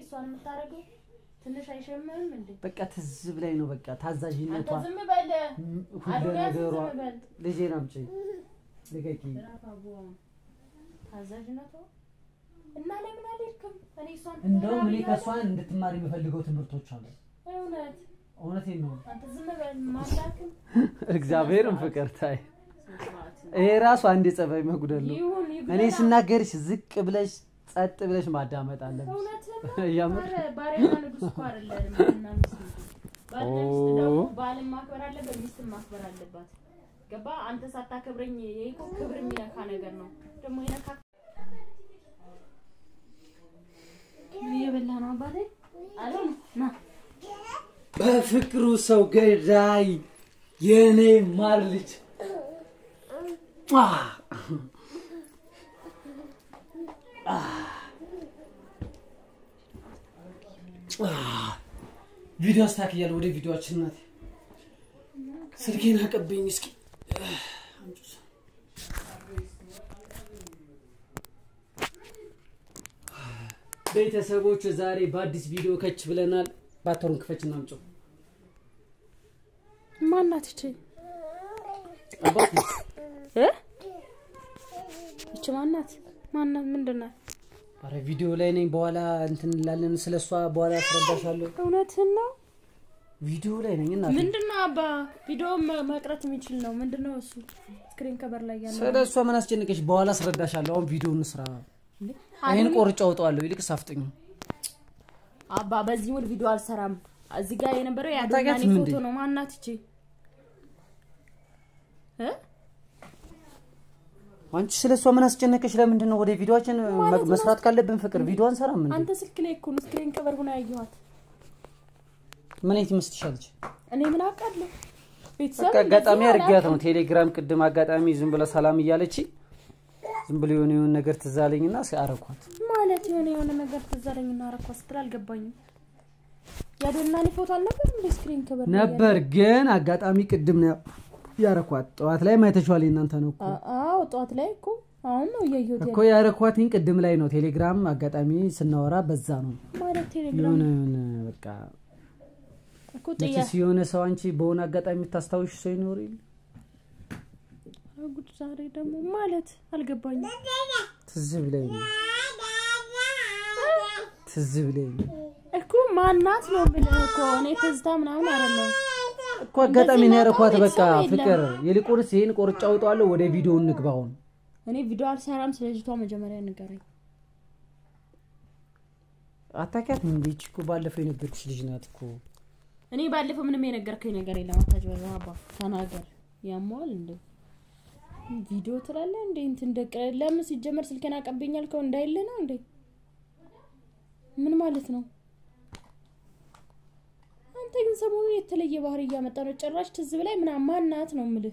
እሷን የምታደርገው ትንሽ አይሸምም እንዴ? በቃ ትዝ ብላኝ ነው በቃ ታዛዥነቷ አንተ ዝም በል ም- ሁሉ አዶንያስ ነገሯ ዝም በል ልጄን አምጪ ልቀቂ ራፍ አቦ ታዛዥነቷ እና ለምን አልሄድክም? እኔ እሷን እንደውም እኔ ትመራ ከእሷ ብያለሁ። እንድትማር የምፈልገው ትምህርቶች አሉ እውነት እውነቴን ነው አንተ ዝም በል ማላክም እግዚአብሔርን ፍቅር ታይ ይሄ ራሱ አንድ የጸባይ መጉደል ነው ይሁን እኔ ይብለና ስናገርሽ ዝቅ ብለሽ ጸጥ ብለሽ ማዳመጥ አለብሽ እውነትህን የምር? ነው። ኧረ ባሪያና ንጉሥ እኮ አይደለንም ባልና ሚስት እንጂ። ባልና ሚስት ደግሞ ኦ። ባልን ማክበር አለበት፣ ሚስትን ማክበር አለባት። ገባ? አንተ ሳታከብረኝ ይሄ እኮ ክብር የሚነካ ነገር ነው። ደግሞ ይነካ ምን እየበላህ ነው አባቴ? አለም ና በፍቅሩ ሰው ገዳይ የኔ ማር ልጅ አ! አ! አ! ቪዲዮ አስተካክያለሁ። ወደ ቪዲዮችን ናት። ስልኬን አቀብኝ እስኪ። ቤተሰቦች ዛሬ በአዲስ ቪዲዮ ከች ብለናል። ባተሩን ክፈች እናምጨው ማናት እቺ አባት እ እቺ ማናት ማናት ምንድናት? አረ ቪዲዮ ላይ ነኝ። በኋላ እንትን እንላለን። ስለ እሷ በኋላ አስረዳሻለሁ። እውነትህን ነው። ቪዲዮ ላይ ነኝ እና ምንድነው አባ ቪዲዮ መ- መቅረት የሚችል ነው። ምንድነው እሱ ስክሪን ከበር ላይ ያለው ስለ እሷ ምን አስጨነቀሽ? በኋላ አስረዳሻለሁ። አሁን ቪዲዮ እንስራ። እንዴ? ይህን ቆርጬ አውጣዋለሁ። ይልቅ ሳፍጥኝ። አባ በዚህ ሙድ ቪዲዮ አልሰራም። እዚህ ጋር የነበረው የአዶናኒ አታውቂያትም እንዴ? ፎቶ ነው። ማናት እቺ እ አንቺ ስለ እሷ ምን አስጨነቀሽ? ለምንድን ነው ወደ ቪዲዮችን መስራት ካለብን ፍቅር ቪዲዮ አንሰራም እንዴ? አንተ ስልክ ላይ እኮ ነው ስክሪን ከበር ሆና ያየኋት። ምን አይነት ይመስልሻለች? እኔ ምን አውቃለሁ? ቤተሰብ በቃ አጋጣሚ እንደዚህ አድርጊያት ነው አላውቅም። ቴሌግራም ቅድም አጋጣሚ ዝም ብለ ሰላም እያለች ዝም ብሎ የሆነ የሆነ ነገር ትዝ አለኝና አረኳት። ማለት የሆነ የሆነ ነገር ትዝ አለኝ እና አረኳ ስትል አልገባኝም። የአዶናኒ ፎቶ አልነበር እንደ ስክሪን ከበር ላይ ነበር ግን አጋጣሚ ቅድም ነው ያረኳት። ጠዋት ላይ ማይተሽዋል እናንተ ነው እኮ አ- አዎ ጠዋት ላይ እኮ አሁን ነው እያየሁት እኮ ያረኳትኝ ቅድም ላይ ነው ቴሌግራም አጋጣሚ ስናወራ በዛ ነው ያለ ማለት ቴሌግራም የሆነ የሆነ በቃ እኮ ጥያ መቼስ የሆነ ሰው አንቺ በሆነ አጋጣሚ የምታስታውሽ ሰው ይኖር የለ? ጉድ ዛሬ ደግሞ ማለት አልገባኝም። ትዝ ብለኝ ነው ትዝ ብለኝ ነው እኮ ማናት ነው የምልህ እኮ እኔ ትዝታ ምናምን አይደለም። እኮ አጋጣሚ ነው ያረኳት። እንደዚህ በቃ ማውጣት ቤተሰብ ፍቅር ይልቁንስ ይህን ቆርጬ አውጣዋለሁ። ወደ ቪዲዮ እንግባ አሁን። እኔ ቪዲዮ አልሰራም። ስለ ልጅቷ መጀመሪያ ንገረኝ። አታውቂያትም እንዴ? ይህች እኮ ባለፈው የነበርኩሽ ልጅ ናት እኮ። እኔ ባለፈው ምንም የነገርከኝ ነገር የለም። አታጭበርበር አባ ተናገር። ያሟል እንደ ቪዲዮ ትላለህ እንዴ እንትን ደቅ ለምን ሲጀመር ስልኬን አቀብኝ ያልከው እንዳይል ነው እንዴ? ምን ማለት ነው? አንተ ግን ሰሞኑን የተለየ ባህሪ እያመጣ ነው። ጭራሽ ትዝ ብላይ ምናምን ማናት ነው የምልህ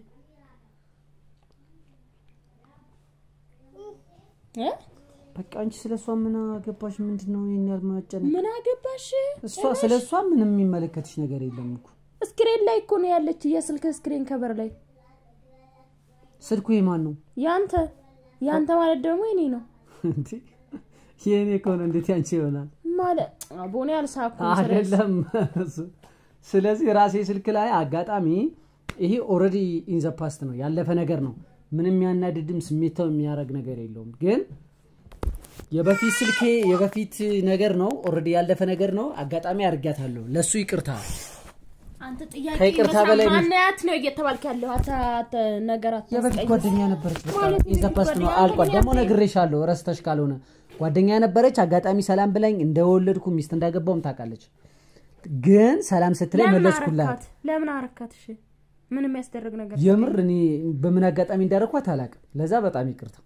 እ በቃ አንቺ ስለ እሷ ምን አገባሽ? ምንድን ነው ይሄን ያህል ማጨነቅ? ምን አገባሽ? እሷ ስለ እሷ ምንም የሚመለከትሽ ነገር የለም እኮ። ስክሪን ላይ እኮ ነው ያለች፣ የስልክ ስክሪን ከበር ላይ ስልኩ የማን ነው? ያንተ ያንተ ማለት ደግሞ የኔ ነው እንዴ የእኔ ከሆነ እንዴት ያንቺ ይሆናል? ማለት ቦኔ አልሳኩም። አይደለም። ስለዚህ ራሴ ስልክ ላይ አጋጣሚ ይሄ ኦልሬዲ ኢንዘ ፓስት ነው ያለፈ ነገር ነው። ምንም ያናድድም ስሜታው የሚያደርግ ነገር የለውም። ግን የበፊት ስልኬ የበፊት ነገር ነው። ኦልሬዲ ያለፈ ነገር ነው። አጋጣሚ አድርጊያታለሁ። ለሱ ይቅርታ። አንተ ጥያቄ ከይቅርታ ይመስላል በላይ ምን- ማናያት ነው እየተባልክ ያለው አታ አታ ነገራት የበፊት ጓደኛ ነበረች። በቃ ማለት ኢንዘ የበፊት ፓስት ነው ጓደኛ አልቋል። ደግሞ ጓደኛ ነግሬሻለሁ፣ ረስተሽ ካልሆነ ጓደኛ ነበረች። አጋጣሚ ሰላም ብላኝ እንደወለድኩ ሚስት እንዳገባውም ታውቃለች። ግን ሰላም ስትለኝ ለምን መለስኩላት። አረካት? ለምን አረካት? እሺ ምን የሚያስደርግ ነገር የምር እኔ በምን አጋጣሚ እንዳደረኳት አላውቅም። ለዛ በጣም ይቅርታ።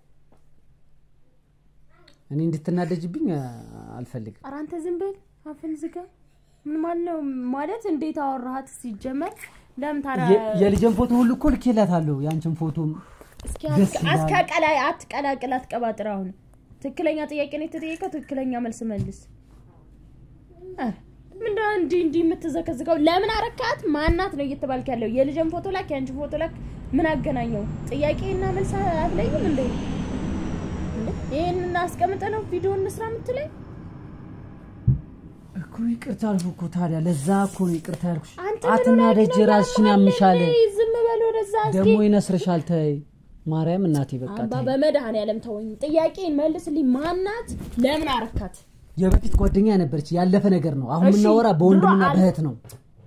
እኔ እንድትናደጅብኝ አ- አልፈልግም። ኧረ አንተ ዝም ብል አፍን ዝጋ። ምን ማለት ነው? ማለት እንዴት አወራሃት ሲጀመር? ለምን ታዲያ የ- የልጅን ፎቶ ሁሉ እኮ ልኬላታለሁ። የአንችን ፎቶም እስኪ ደስ አትቀ- ይላል። አትቀላቅል አትቀላቅል አትቀባጥር። አሁን ትክክለኛ ጥያቄ ነው የተጠየቀው፣ ትክክለኛ መልስ መልስ። ኧረ ምንድነው እንዲህ እንዲህ የምትዘከዝቀው? ለምን አረካት? ማናት ነው እየተባልክ ያለው? የልጅን ፎቶ ላክ፣ የአንቺን ፎቶ ላክ። ምን አገናኘው? ጥያቄና መልስ አትለይም እንዴ? እንዴ? ይሄንን አስቀምጠ ነው ቪዲዮ እንስራ የምትለኝ? እኮ ይቅርታ አልኩ እኮ ታዲያ ለዛ እኮ ነው ይቅርታ ያልኩሽ አንተ ምን አትናደጅ ሆነህ ነው? ራስሽን ያማል ያምሻል እንዴ? ዝም በል ወደዛ እስኪ ደግሞ ይነስርሻል ተይ ማርያም እናቴ በቃ አባ ተይ በመድኃኒዓለም ተወኝ። ጥያቄን መልስልኝ። ማናት? ለምን አረካት? የበፊት ጓደኛ ነበረች ያለፈ ነገር ነው አሁን እሺ፣ የምናወራ በወንድምና ድሮ አል- በእህት ነው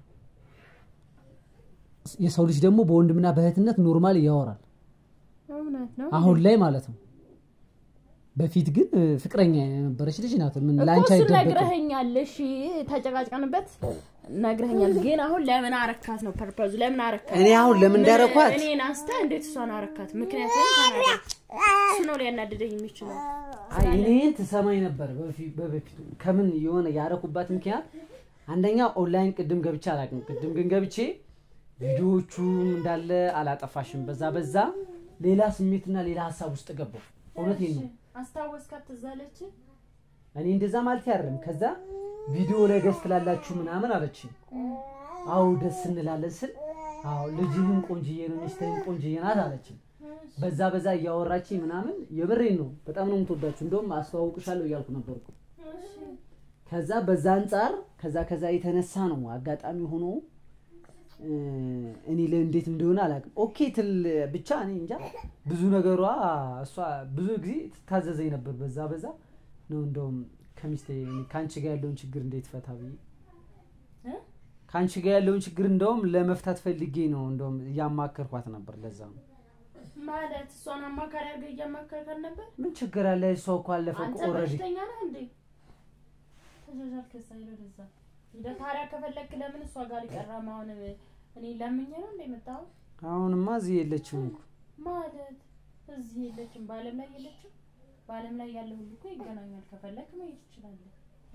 የሰው ልጅ ደግሞ በወንድምና በእህትነት ኖርማል ያወራል እውነት ነው አሁን ላይ ማለት ነው በፊት ግን እ፣ ፍቅረኛ የነበረች ልጅ ናት ምን እኮ ለአንቺ እሱን አይደበቅም ነግረኸኛል። እሺ ተጨቃጭቀንበት ነግረኸኛል። ግን አሁን ለምን አረካት ነው ፐርፐዙ። ለምን አረካት? እኔ አሁን ለምን እንዳረኳት እኔን አንስተ እንዴት እሷን አረካት? ምክንያቱም ተናገር። እሱ ነው ሊያናድደኝ የሚችለው። አይ እኔን ትሰማኝ ነበር በፊ- በበፊቱ ከምን የሆነ ያረኩባት ምክንያት አንደኛ ኦንላይን ቅድም ገብቼ አላውቅም ቅድም ግን ገብቼ ቪዲዮዎቹም እንዳለ አላጠፋሽም በዛ በዛ ሌላ ስሜትና ሌላ ሀሳብ ውስጥ ገባሁ እውነቴን ነው አስታወስካት? ትዝ አለች? እኔ እንደዛ ማለት ያርም ከዛ ቪዲዮ ላይ ገዝ ትላላችሁ ምናምን አለች አዎ ደስ እንላለን ስል አዎ ልጅህም ቆንጅዬ ነው ሚስትህም ቆንጅዬ ናት አለች በዛ በዛ እያወራች ምናምን የብሬን ነው በጣም ነው የምትወዳችሁ እንደውም አስተዋውቅሻለሁ እያልኩ ነበርኩ ከዛ በዛ አንጻር ከዛ ከዛ የተነሳ ነው አጋጣሚ ሆኖ እ፣ እኔ ላይ እንዴት እንደሆነ አላውቅም ኦኬ ትል ብቻ እኔ እንጃ ብዙ ነገሯ እሷ ብዙ ጊዜ ትታዘዘኝ ነበር በዛ በዛ ነው እንደውም ከሚስቴ ከአንቺ ጋር ያለውን ችግር እንዴት ፈታ ብዬ እ? ከአንቺ ጋር ያለውን ችግር እንደውም ለመፍታት ፈልጌ ነው እንደውም እያማከርኳት ነበር ለዛ ነው ማለት እሷን አማካሪ አድርገህ እያማከርካት ነበር? ምን ችግር አለ እሷ እኮ አለፈ አንተ ኦልሬዲ በሽተኛ ነህ እንዴ? ተጃጃል ከዛ ሄደ ወደዛ ሄደ። ታዲያ ከፈለክ ለምን እሷ ጋር ይቀራም? አሁን እኔ ለምኜ ነው እንደ የመጣው አሁንማ እዚህ የለችም እኮ ማለት እዚህ የለችም፣ በዓለም ላይ የለችም። በዓለም ላይ ያለ ሁሉ እኮ ይገናኛል። ከፈለክ መሄድ ትችላለህ።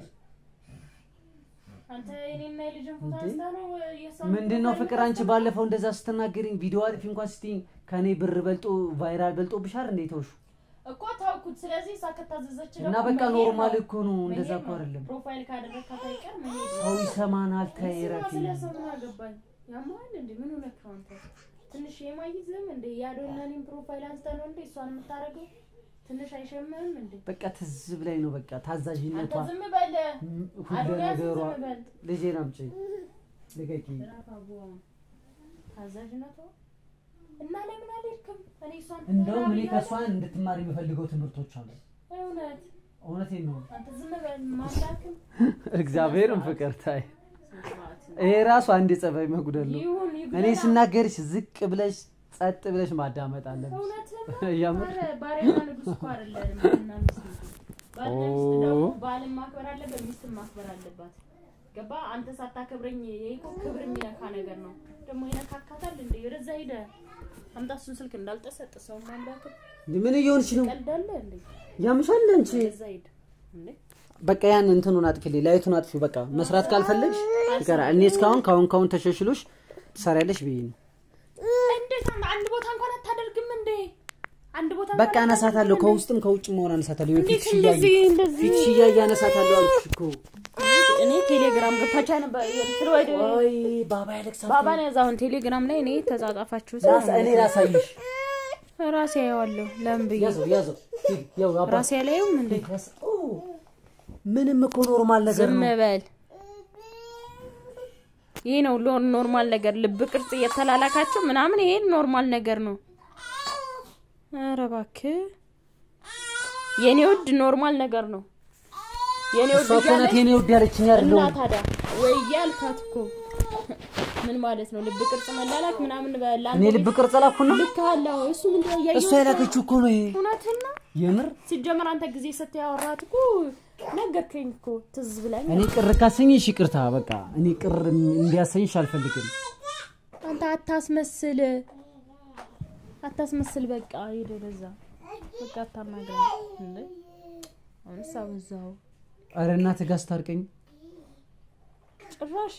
አንተ የኔና የልጅን ፎቶ እንዴ? አንስታ ነው የእሷን ምንድን ነው ፕሮፋይል ፍቅር አንቺ የምታስገባው? ባለፈው እንደዛ ስትናገሪኝ ቪዲዮ አጥፊ እንኳን ስትይኝ ከእኔ ብር በልጦ ቫይራል በልጦ ብሻር እንዴ ተውሹ እኮ ታውኩት። ስለዚህ እሷ ከታዘዘች እና ደግሞ በቃ መሄድ ኖርማል ነው። እኮ ነው እንደዛ መሄድ እኮ ነው። አይደለም ፕሮፋይል ካደረግካት አይቀር መሄድ ነው። ሰው ይሰማናል ተይ ስማ፣ ረፊ ስለ ሰው ምን አገባኝ? ያማል እንዴ? ምን ሆነህ ነው አንተ? ትንሽ የማይዝም እንዴ? ያዶናኒን ፕሮፋይል አንስተህ ነው እንዴ እሷን የምታደርገው? ትንሽ አይሸምህም እንዴ? በቃ ትዝ ብላኝ ነው በቃ ታዛዥነቷ አንተ ዝም በል። ም- ሁሉ አዶናያስ ነገሯ ዝም በል። ልጄን አምጪ ልቀቂ ራፍ አቡዋ ታዛዥነቷ እና ለምን አልሄድክም? እኔ እሷን እንደውም እኔ ትመራ ከእሷ ብያለሁ። እንድትማር የሚፈልገው ትምህርቶች አሉ እውነት እውነቴን ነው አንተ ዝም በል። ማምላክም እግዚአብሔርን ፍቅር ታይ ይሄ ራሱ አንድ የጸባይ መጉደል ነው ይሁን እኔ ይጉደላ። ስናገርሽ ዝቅ ብለሽ ጸጥ ብለሽ ማዳመጥ አለብሽ እውነትህን እያምር ኧረ ባሪያና ንጉስ እኮ አይደለንም። ባልና ሚስት ነው። ባልና ሚስት ደግሞ ኦ። ባልን ማክበር አለበት፣ ሚስትን ማክበር አለባት። ገባ? አንተ ሳታከብረኝ ይሄ እኮ ክብር የሚነካ ነገር ነው። ደግሞ ይነካካታል እንዴ? ወደዛ ሄደ አምጣ እሱን ስልክ እንዳልጠሰጥ ሰው ማምላክ ምን እየሆንሽ ነው ቀልዳለ እንዴ? ያምሻል አንቺ ወደዛ ሄደ እንዴ? በቃ ያን እንትኑን አጥፊልኝ ላይቱን አጥፊው በቃ መስራት ካልፈለግሽ ይቀራ እኔ እስካሁን ካሁን ካሁን ተሸሽሎሽ ትሰሪያለሽ ብዬ ነው እንዴት አንድ- አንድ ቦታ እንኳን አታደርግም እንዴ? አንድ ቦታ በቃ እንኳን አነሳታለሁ አታደርግም እንዴ? ከውስጥም ከውጭ መሆን አነሳታለሁ እንዴት ፊትሽ እንደዚህ እያየ እንደዚህ ፊትሽ እያየ አነሳታለሁ አልኩሽ እኮ እኔ ቴሌግራም ገብታቻ ነበር ስለወደ ወይ ባባ ያለቅሳል ባባን ያዛ አሁን ቴሌግራም ላይ እኔ ተጻጻፋችሁ ላሳ- እኔ ላሳይሽ ራሴ ያዋለሁ ለምን ብዬ ያዘው ያዘው ሂድ፣ ያው አባ ራሴ ያላየውም እንዴ ያስ- ኦ፣ ምንም እኮ ኖርማል ነገር ዝም ነው በል ይሄ ነው ሎ- ኖርማል ነገር ልብ ቅርጽ እየተላላካቸው ምናምን ይሄ ኖርማል ነገር ነው ኧረ እባክህ የኔ ውድ ኖርማል ነገር ነው የኔ ውድ እሷ እኮ ናት እያለች የኔ ውድ ያለችኝ እና አይደለሁም ታዲያ ወይ እያልካት እኮ ምን ማለት ነው ልብ ቅርጽ መላላክ ምናምን በላ እኔ ልብ ቅርጽ ላኩና ልክ አለው እሱ ምን ያየው እሷ የላከችው እኮ ነው ይሄ እውነትን ነው የምር ሲጀመር አንተ ጊዜ ሰጥ ያወራት እኮ ነገርከኝ እኮ ትዝ ብላኝ እኔ ቅር ካሰኝሽ ይቅርታ በቃ እኔ ቅር እንዲያሰኝሽ አልፈልግም አንተ አታስመስል አታስመስል በቃ ሄደ ወደዛ በቃ አታናግረኝ እንዴ አሁንስ አበዛው ኧረ እናትህ ጋር ስታርቀኝ ጭራሽ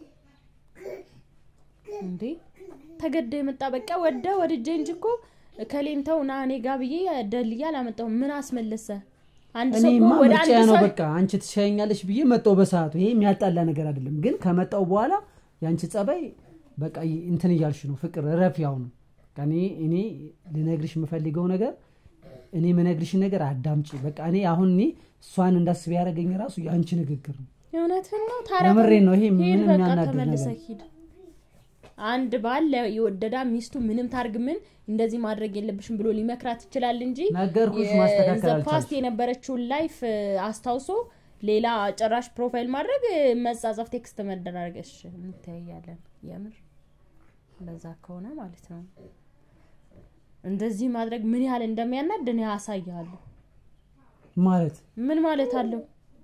እንዴ ተገደ የመጣ በቃ ወደ ወድጄ እንጂ እኮ ከሌንተው ና እኔ ጋ ብዬ ደልዬ አላመጣሁም ምን አስመለሰ አንድ ሰው እኔማ እኮ ወደ ምርጫ አንድ ነው ሰው በቃ አንቺ ትሻኛለሽ ብዬ መጣው በሰዓቱ ይሄ የሚያጣላ ነገር አይደለም ግን ከመጣው በኋላ የአንቺ ጸባይ በቃ ይ- እንትን እያልሽ ነው ፍቅር ረፍ ያው ነው በቃ እኔ እኔ ልነግርሽ የምፈልገው ነገር እኔ የምነግርሽን ነገር አዳምጪ በቃ እኔ አሁን እኔ እሷን እንዳስብ ያደረገኝ ራሱ የአንቺ ንግግር ነው እውነትን ነው። ታዲያ የምሬን ነው። ይሄ ሂድ ምንም በቃ የሚያናድድ ተመልሰህ ነገር ሂድ። አንድ ባል የወደዳ ሚስቱ ምንም ታርግ ምን እንደዚህ ማድረግ የለብሽም ብሎ ሊመክራት ይችላል እንጂ ነገርኩሽ፣ ማስተካከል ፓስት አልቻልሽም። የነበረችውን ላይፍ አስታውሶ ሌላ ጭራሽ ፕሮፋይል ማድረግ መጻጻፍ፣ ቴክስት መደራረገሽ እንተያያለን። የምር እንደዛ ከሆነ ማለት ነው እንደዚህ ማድረግ ምን ያህል እንደሚያናድ እኔ አሳያለሁ። ማለት ምን ማለት አለው?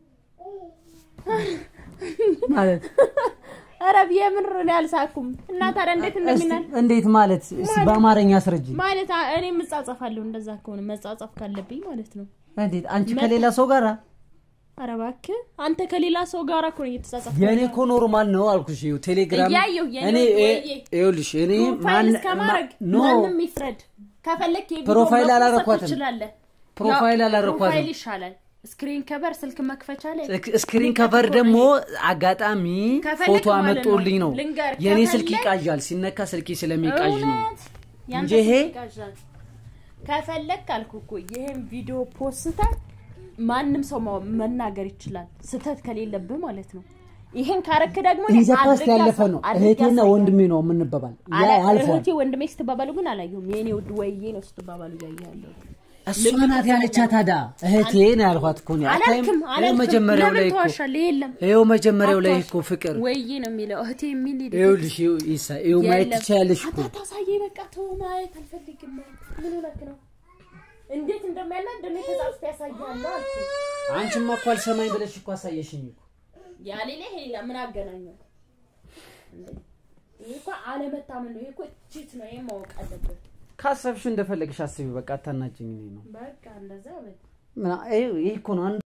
ማለት ኧረ የምር እኔ አልሳኩም እና ታዲያ እንዴት እንደሚናል እስቲ እንዴት ማለት እስቲ በአማርኛ አስረጅ። ማለት አ- እኔ መጻጻፋለሁ። እንደዛ ከሆነ መጻጻፍ ካለብኝ ማለት ነው። እንዴት አንቺ ከሌላ ሰው ጋር ኧረ እባክህ አንተ ከሌላ ሰው ጋር እኮ ነው እየተጻጻፍክ የእኔ ያለው። እኮ ኖርማል ነው አልኩሽ። ይኸው ቴሌግራም እያየሁ የኔ እኔ ወይዬ። ይኸውልሽ እኔ ፕሮፋይል ማን እስከማድረግ ኖ ማንም ይፍረድ። ከፈለክ የቪዲዮ ፕሮፋይል መክፈት አላረኳትም። ትችላለህ። ፕሮፋይል ያው አላረኳትም። ፕሮፋይል ይሻላል። ስክሪን ከበር ስልክ መክፈቻ ላይ ስክሪን ከቨር ደግሞ አጋጣሚ ከፈለክ ፎቶ ማለት አመጦልኝ ነው። ነው። ልንገር፣ የእኔ ስልክ ከፈለክ- ይቃዣል፣ ሲነካ ስልኬ ስለሚቃዥ ነው። እውነት ያንተ እንጂ ይሄ- ስልክ ይቃዣል። ከፈለክ አልኩ እኮ ይሄን ቪዲዮ ፖስተ ማንም ሰው ማው- መናገር ይችላል፣ ስህተት ከሌለብህ ማለት ነው። ይሄን ካረክ ደግሞ እኔ ኢንዘ ፓስት አድርጌ ያለፈ አሳ- ነው። አድርጌ እህቴና አሳያለሁ። ወንድሜ ነው የምንበባል። ያ አላ- አልፏል። እህቴ ወንድሜ ስትባባሉ ግን አላየሁም። የኔ ውድ ወይዬ ነው ስትባባሉ እያየሁ እሷ ናት ያለቻ ታዲያ እህቴ ነው ያልኳት እኮ ነው። አታይም? አላልክም ይኸው አላልክም። መጀመሪያው ላይ ለምን እኮ ተዋሻለህ? የለም ይኸው መጀመሪያው ላይ አትዋሽ። እኮ ፍቅር ወይዬ ነው የሚለው እህቴ የሚል ሂድ። ይኸውልሽ ይኸው ኢሳ ይኸው ማየት የለም። ትችያለሽ እኮ አታሳየኝ፣ በቃ ተው፣ ማየት አልፈልግም። ምን ሆነክ ነው? እንዴት እንደሚያናድ እኔ ተጻጽፌ ያሳያለሁ አልኩ። አንቺማ እኮ አልሰማኝ ብለሽ እኮ አሳየሽኝ እኮ ያ ሌላ ይሄ ሌላ ምን አገናኘው? እንዴ! ይሄ እኮ አለመታመን ነው። ይሄ እኮ ቺት ነው። ይሄን ማወቅ አለብን። ካሰብሽ እንደፈለግሽ አስቢ። በቃ አታናጭኝ እኔ ነው በቃ እንደዛ በል። ምና- ይሄ ይሄ እኮ ነው አንዱ